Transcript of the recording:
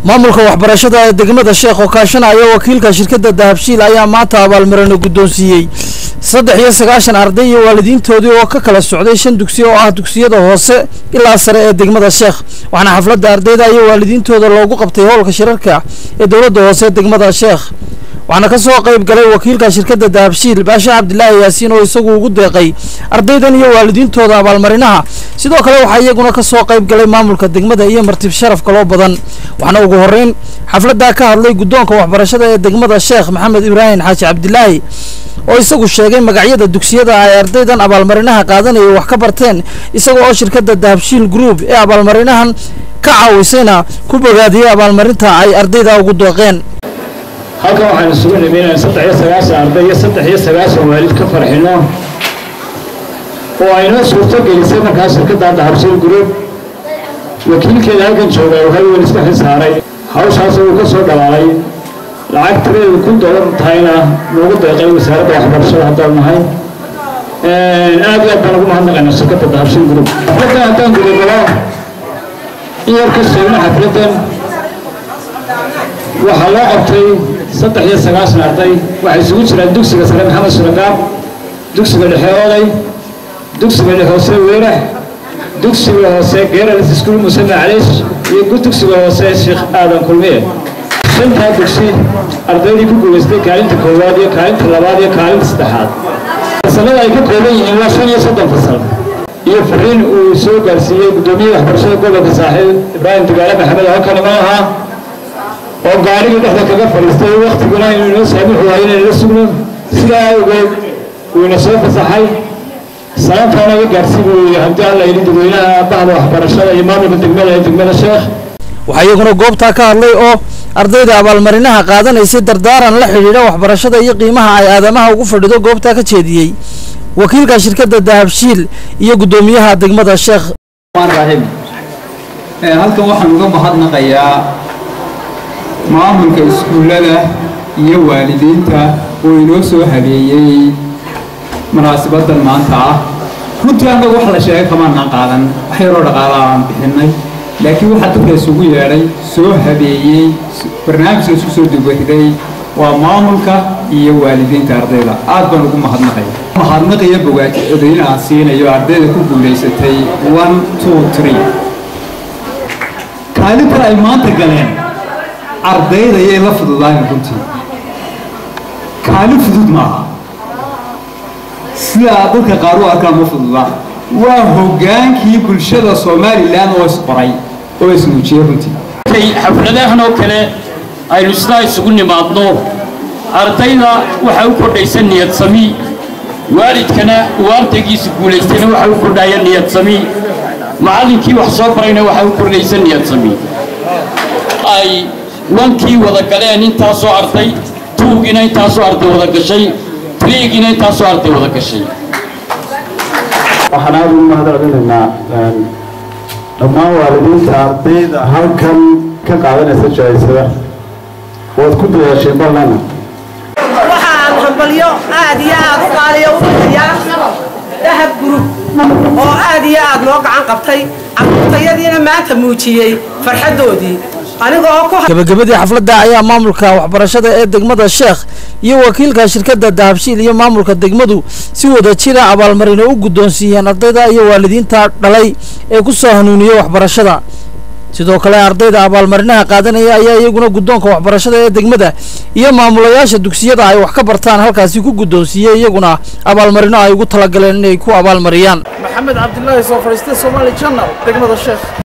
maamulka waxbarashada ee degmada sheekh oo kaashanaya wakiilka shirkadda dahabshiil ayaa maanta abaalmarino guddoonsiiyey saddex iyo sagaashan arday iyo waalidiintoodii oo ka kala socday shan dugsi oo ah dugsiyada hoose ilaa sare ee degmada sheekh waxaana xafladda ardayda iyo waalidiintooda loogu qabtay howlka shirarka ee dowladda hoose degmada sheekh waxaana ka soo qayb galay wakiilka shirkadda dahabshiil baashe cabdilaahi yaasiin oo isagu ugu deeqay ardaydan iyo waalidiintooda abaalmarinaha sidoo kale waxaa iyaguna ka soo qayb galay maamulka degmada iyo martib sharaf kaloo badan waxaana ugu horreyn xafladdaa ka hadlay guddoonka waxbarashada ee degmada sheekh maxamed ibraahim xaaji cabdilaahi oo isagu sheegay magacyada dugsiyada ay ardaydan abaalmarinaha qaadanayay wax ka barteen isaga oo shirkadda dahabshiil group ee abaalmarinahan ka caawisayna ku bogaadiyey abaalmarinta ay ardayda ugu deeqeen halkan waxaan isugu nimi inaan saddex iyo sagaashan arday iyo saddex iyo sagaashan waalid ka farxino oo aynoo suurto gelisay markaa shirkadda dahabshiil group wakiilkeeda halkan jooga oo halwan iska xilsaaray hawshaas uu ka soo dhalaalay lacag tireedu kun doolar tahayna noogu deeqay wasaaradda waxbarashada haddaan nahay aad iyo aad baan ugu mahadnaqaynaa shirkadda dahabshiil group xafladdan haddaan gudagalo in yar ka sheegno xafladdan waxaa loo qabtay saddex iyo sagaashan arday waxay isugu jiraan dugsiga sare maxamed suragaab dugsiga dhexe oday dugsiga dhexe hoose weerax dugsiga hoose geeralis iskuul muse macaliish iyo dugsiga hoose sheekh aadan kulmiye shantaa dugsi ardaydii ku guulaystay kaalinta koowaad iyo kaalinta labaad iyo kaalinta saddexaad fasalada ay ka kooban yihiin waa shan iyo soddon fasal iyo fariin uu soo gaarsiiyey guddoomiyaha waxbarashada gobolka saaxiib ibraahim dugaale maxamed oo kalima ahaa oo gaarigii dhexda kaga fadhiistay waktiguna inuu inoo saamixu waayo inaynu la sugno sidaa awgeed uu ina soo fasaxay salaantaana iga gaarsi buu yidhi haddii alla yidhi dadweynaha bahda waxbarashada iyo maamulka degmada ee degmada sheekh waxaa iyaguna goobtaa ka hadlay oo ardayda abaalmarinaha qaadanaysay dardaaran la xidhiidha waxbarashada iyo qiimaha ay aadamaha ugu fadhido goobtaa ka jeediyey wakiilka shirkadda dahabshiil iyo guddoomiyaha degmada sheekh raahim halkan waxaan uga mahadnaqayaa maamulka iskuullada iyo waalidiinta oo inoo soo habeeyey munaasabaddan maanta ah runtii annagu wax la sheegay kamaanaan qaadan wax yaroo dhaqaala aan bixinay laakiin waxaa dadka isugu yeedhay soo habeeyey barnaamijka isku soo dubariday waa maamulka iyo waalidiinta ardayda aad baan ugu mahadnaqaya mahadnaqiyo bogaadin aan siinayo ardayda ku guulaysatay one two three kaalintan ay maanta galeen ardayda ayay la fududaayen runtii kaalin fudud maaha sidaa dadka qaar u arkaan ma fududa waa hoggaankii bulshada somalilan oo isqoray oo isnuujiyey runtii xafladahan oo kale aynu sidaa isugu nimaadno ardayda waxaa u kordhaysa niyad sami waalidkana uu ardaygiisa guulaystayna waxaa u kordhaya niyad sami macallinkii wax soo barayna waxaa u kordhaysa niyad sami ay wankii wada galeen intaasoo arday tuugina intaasoo arday wada gashay triigina intaasoo arday wada gashay waxaan aada ugu mahadcelinaynaa dhammaan waalidiinta ardayda halkan ka qaadanaysa jaaisada waad ku dadaasheen balnana waxaan hambalyo aad iyo aad u qaaliyo u bixiyaa dahab gurub oo aad iyo aad noo gacan qabtay carruurtayadiina maanta muujiyey farxaddoodii gabagabadii xafladda ayaa maamulka waxbarashada ee degmada sheekh iyo wakiilka shirkadda dahabshiil iyo maamulka degmadu si wada jira abaalmarino u guddoonsiiyeen ardayda iyo waalidiinta dhalay ee ku soo hanuuniyey waxbarashada sidoo kale ardayda abaalmarinaha qaadanaya ayaa iyaguna guddoonka waxbarashada ee degmada iyo maamulayaasha dugsiyada ay wax ka bartaan halkaasi ku guddoonsiiyey iyaguna abaalmarino ay ugu talagaleen inay ku abaalmariyaan maxamed cabdilaahi soo fadhiistay somaali janal degmada sheekh